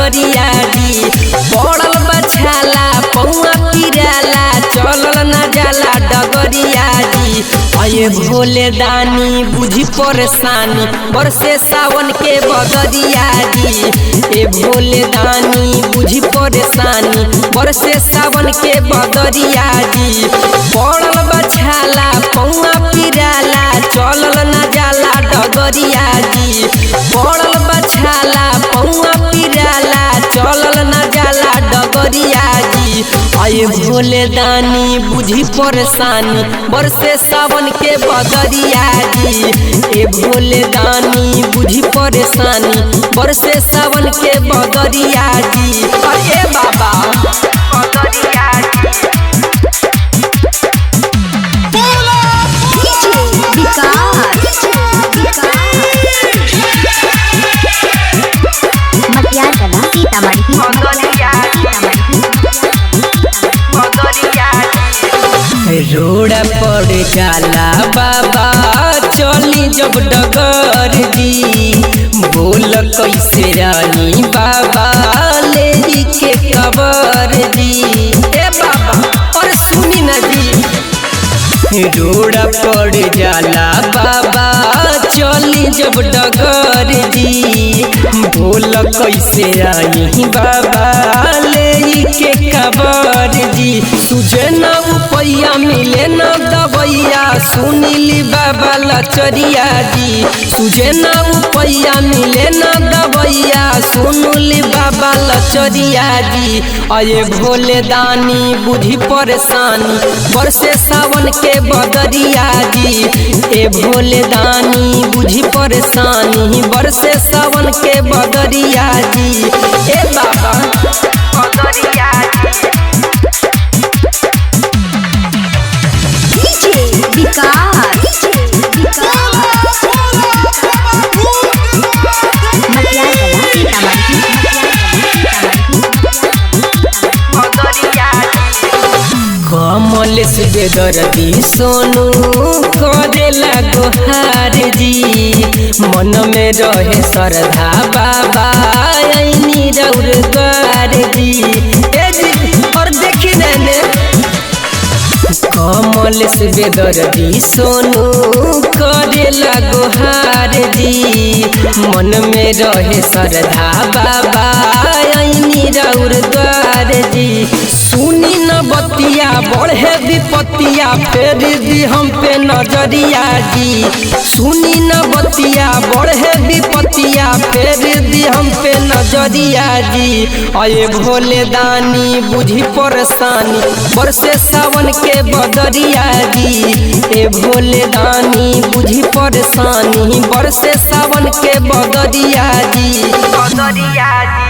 डगरिया जी पड़ल बछाला पौआ पिराला चलल न जाला डगरिया जी अये भोले दानी बुझी परेशानी बरसे सावन के बदरिया जी ए भोले दानी बुझी परेशानी बरसे सावन के बदरिया जी पड़ल बछाला पौआ पिराला चलल न जाला डगरिया जी पड़ल बछाला पौआ पिराला चलल न जाला डगरिया जी आये भोले दानी बुझी परेशानी बरसे सावन के बदरिया जी ए भोले दानी बुझी परेशानी बरसे सावन के बदरिया जी अरे बाबा बदरिया जी मटियार कला सीतामढ़ी रोड पर जाला बाबा चली जब डगर जी बोल कैसे रानी बाबा ले के खबर जी ए बाबा और सुनी ना जी रोड पर जाला बाबा चली जब डगर जी बोल कैसे आई बाबा ले के खबर जी तुझे न उपैया मिले न दबैया सुनीली बाबा लचरिया जी तुझे न उपैया मिले न दबैया सुनली बाबा लचरिया जी अये भोले दानी बुझी परेशानी बरसे सावन के बदरिया जी ए भोले दानी बुझी परेशानी बरसे सावन के बदरिया जी ए बाबा बदरिया जी मटियार कला कमल से बेदर्दी सोनू करेला गोहार जी मन में रहे श्रद्धा बाबा ऐनी रौर द्वार जी ए जी और देखी ने कमल से बेदर्दी सोनू करेला गोहार जी मन में रहे श्रद्धा बाबा ऐनी रौर द्वार जी सुनी न बतिया बढ़े विपतिया फेर दी हम पे नजरिया जी सुनी न बतिया बढ़े विपतिया फेर दी हम पे नजरिया जी अये भोले दानी बुझी परेशानी बरसे सावन के बदरिया जी ए भोले दानी बुझी परेशानी बरसे सावन के बदरिया जी बदरिया जी